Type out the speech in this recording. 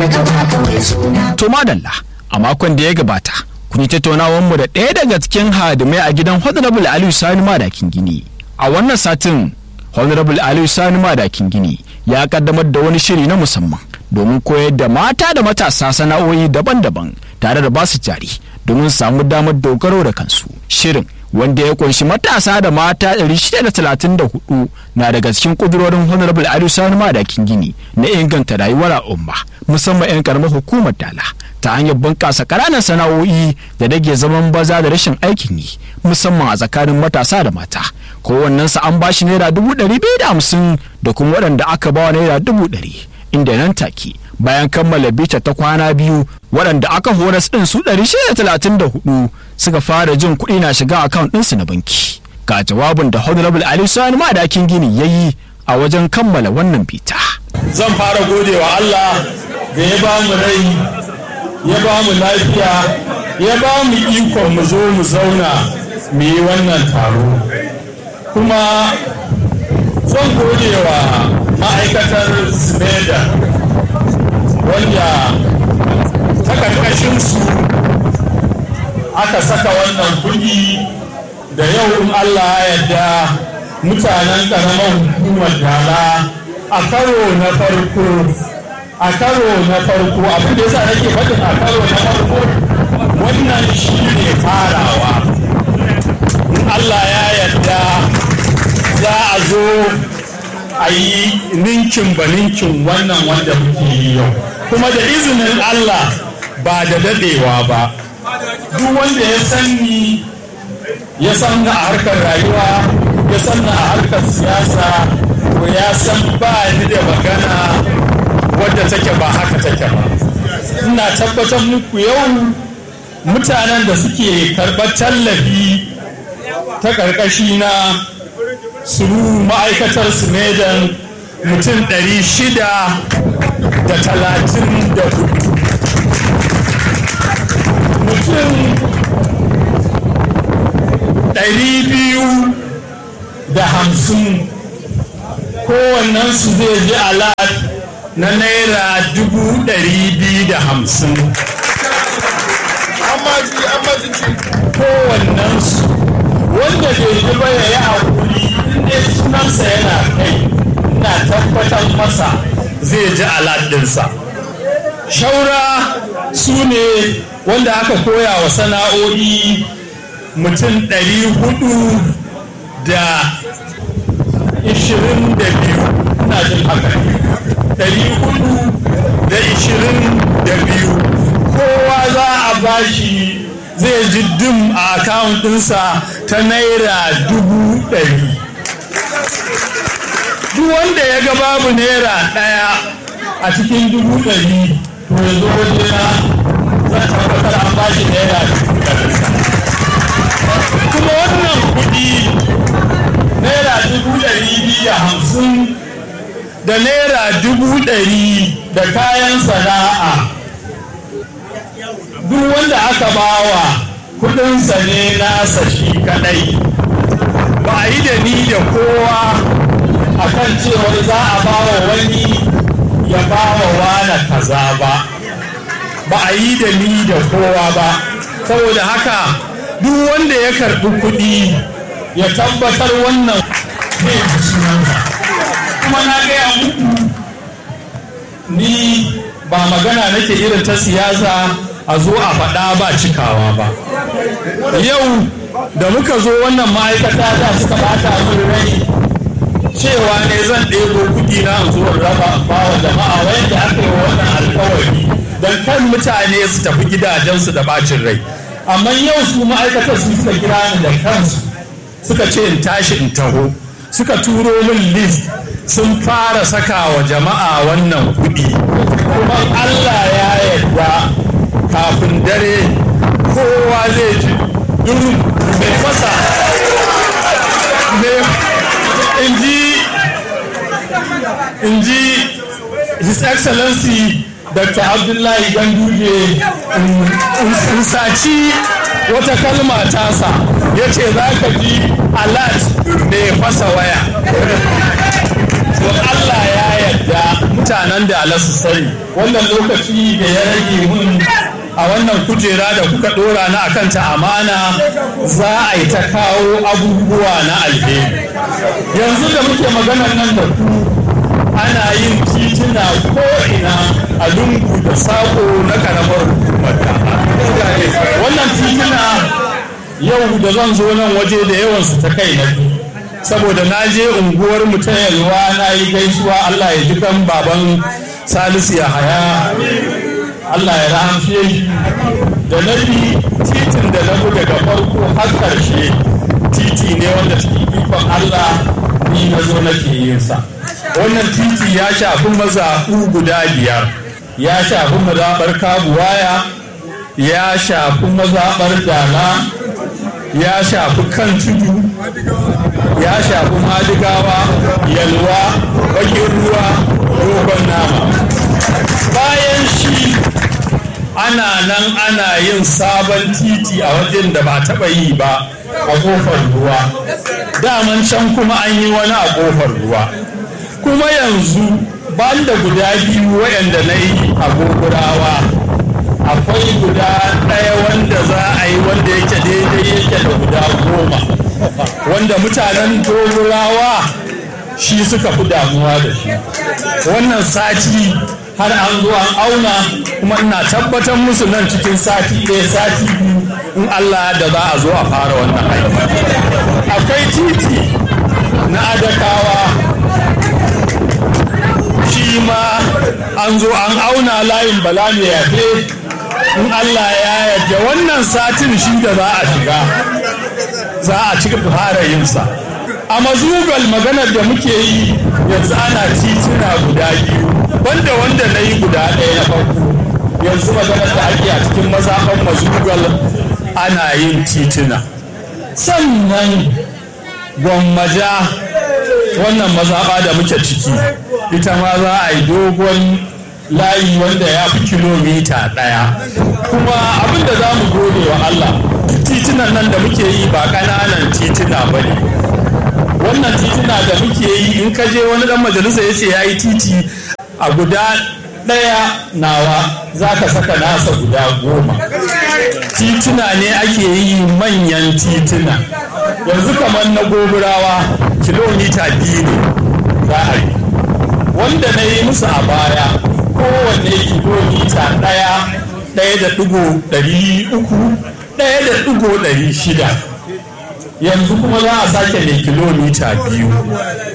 To madalla a makon da ya gabata kun yi tattaunawar mu da ɗaya daga cikin hadimai a gidan Honorable Aliyu Sani Madakin Gini. A wannan satin Honorable Aliyu Sani Madakin Gini ya kaddamar da wani shiri na musamman domin koyar da mata da matasa sana'o'i daban-daban tare da basu jari domin samu damar dogaro da kansu. Shirin wanda ya kunshi matasa da mata 634 na daga cikin kudurorin honorable aliyu sani madakin gini na inganta rayuwar al'umma musamman 'yan karamar hukumar dala ta hanyar bunƙasa ƙananan sana'o'i da rage zaman baza da rashin aikin yi musamman a tsakanin matasa da mata kowannensa an bashi naira dubu ɗari biyu da hamsin da kuma waɗanda aka bawa naira dubu ɗari inda nan take bayan kammala bita ta kwana biyu waɗanda aka horas ɗin su 634 suka fara jin kuɗi na shiga akawun ɗinsu na banki ga jawabin da honorable ali sani madakin gini ya yi a wajen kammala wannan bita zan fara godewa allah da ya ba mu rai ya ba mu lafiya ya ba mu ikon mu zo mu zauna mu yi wannan taro kuma zan godewa ma'aikatar smeda wanda ta karkashinsu aka saka wannan kuɗi da yau in Allah ya yarda mutanen ƙaramar hukumar dala a karo na farko a karo na farko abin da yasa nake faɗin a karo na farko wannan shi ne farawa in Allah ya yarda za a zo a yi ninkin ba ninkin wannan wanda muke yi yau kuma da izinin Allah ba da dadewa ba duk wanda ya san ni ya san a harkar rayuwa ya san a harkar siyasa to ya san ba ni da magana wadda take ba haka take ba ina tabbatar muku yau mutanen da suke karɓar tallafi ta ƙarƙashi na suru ma'aikatar simedan mutum ɗari shida da talatin da hudu mutum ɗari biyu da hamsin kowannensu zai ji alat na naira dubu ɗari biyu da hamsin kowannensu wanda bai ji ba ya yi haƙuri inda sunansa yana kai na tabbatar masa zai ji aladinsa shaura su ne wanda aka koya wa sana'o'i mutum ɗari hudu da ishirin da biyu ina jin haka ɗari hudu da ishirin da biyu kowa za a bashi zai ji dim a akawun ɗinsa ta naira dubu ɗari duk wanda ya ga babu naira ɗaya a cikin dubu ɗari to ya zo wajena zan tabbatar an bashi naira dubu ɗari kuma wannan kuɗi naira dubu ɗari biyu da hamsin da naira dubu ɗari da kayan sana'a duk wanda aka bawa kudinsa ne nasa shi kadai ba a yi da ni da kowa a kan cewar za a bawa wani ya bawa wana kaza ba ba a yi da ni da kowa ba saboda haka duk wanda ya karbi kudi ya tabbatar wannan kuma na gaya muku ni ba magana nake irin ta siyasa a zo a faɗa ba cikawa ba yau da muka zo wannan ma'aikata da suka bata min rai cewa ne zan ɗebo kuɗi na zo raba ba wa jama'a wanda aka yi wannan alkawari don kan mutane su tafi gidajensu da bacin rai amma yau su ma'aikatar su suka kira ni da kansu suka ce in tashi in taho suka turo min list sun fara saka wa jama'a wannan kuɗi kuma Allah ya yarda kafin dare kowa zai ji durin mai fasa in ji his excellency dr abdullahi ganduje in saci wata kalma tasa ya ce za ka ji alert da ya fasa waya to allah ya yarda mutanen da alasu sani wannan lokaci da ya rage mun a wannan kujera da kuka dora na akan ta amana za a yi ta kawo abubuwa na alheri yanzu da muke maganar nan da ku ana yin tituna ko'ina a lungu da sako na karamar hukumar wannan tituna yau da zan zo nan waje da yawansu ta kai na saboda na je unguwar mu ta yalwa na yi gaisuwa Allah ya ji kan baban salisu ya haya Allah ya rahamshe shi da na bi titin da na bi daga farko har karshe titi ne wanda cikin ikon Allah ni na zo nake yin sa wannan titi ya shafi mazaɓu guda biyar ya shafi mazaɓar kabuwaya ya shafi mazaɓar dala ya shafi kan tudu ya shafi madigawa yalwa bakin ruwa dogon nama bayan shi ana nan ana yin sabon titi a wajen da ba taɓa yi ba a ƙofar ruwa daman can kuma an yi wani a ƙofar ruwa kuma yanzu ban da guda biyu waɗanda na yi a gogurawa akwai guda ɗaya wanda za a yi wanda yake daidai yake da guda goma wanda mutanen dogurawa shi suka fi damuwa da shi wannan sati har an zo an auna kuma ina tabbatar musu nan cikin sati ɗaya sati biyu in Allah da za a zo a fara wannan aiki akwai titi na adakawa shi ma an zo an auna layin bala mai yafe in Allah ya yarda wannan satin shi da za a shiga za a ci fara yinsa a mazugal maganar da muke yi yanzu ana tituna guda biyu banda wanda na yi guda ɗaya na farko yanzu maganar da ake a cikin mazaɓan mazugal ana yin tituna sannan gwammaja wannan mazaɓa da muke ciki ita ma za a yi dogon layi wanda ya fi kilomita ɗaya kuma abin da za mu gode wa Allah titunan nan da muke yi ba ƙananan tituna ba ne wannan tituna da muke yi in ka je wani ɗan majalisa ya ce ya yi titi a guda ɗaya nawa za ka saka nasa guda goma tituna ne ake yi manyan tituna yanzu kamar na goburawa kilomita biyu ne za a yi wanda na yi musu a baya kowanne kilomita ɗaya ɗaya da ɗigo ɗari uku ɗaya da ɗigo ɗari shida yanzu kuma za a sake mai kilomita biyu